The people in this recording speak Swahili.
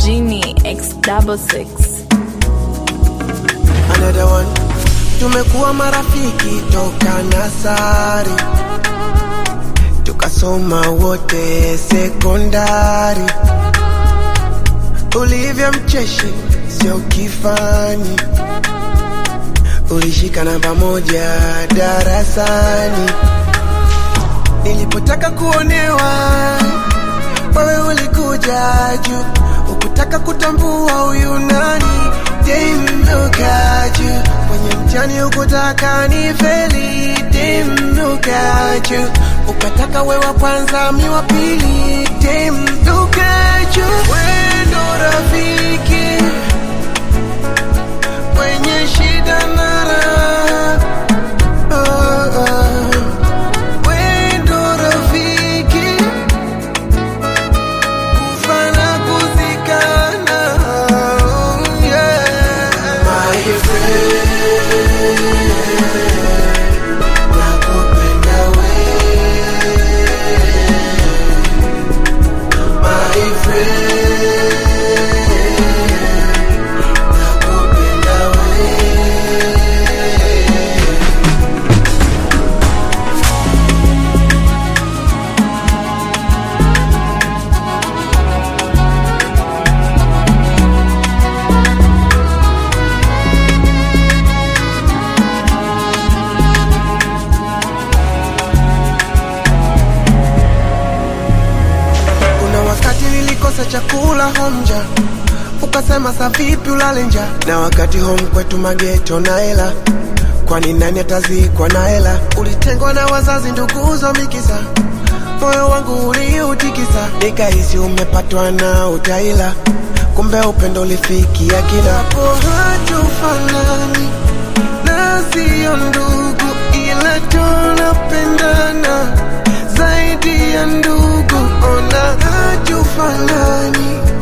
Genie X double six. another one. Tumekuwa marafiki toka nasari, tukasoma wote sekondari. Ulivyo mcheshi sio kifani, ulishika namba moja darasani. Nilipotaka kuonewa, wewe ulikuja juu, ukutaka kutambua huyu nani demnukaju kwenye mtihani ukutaka ni feli demnukaju ukataka we wa kwanza mi wa pili demnukaju wendo rafiki kwenye shida na raha oh, oh. Wendo rafiki kufa na kuzikana oh, yeah. My friend, nakupenda we. My friend, nakupenda we. Kuna wakati nilikosa chakula homja, ukasema sa vipi ulale njaa, na wakati home kwetu mageto na hela, kwani nani atazikwa na hela? Ulitengwa na wazazi, nduguzo mikisa, moyo wangu uliutikisa, nikahisi umepatwa na utaila, kumbe upendo ulifikia kila hapo. Hatufanani na sio ndugu, ila tunapendana zaidi ya ndugu. Ona hatufanani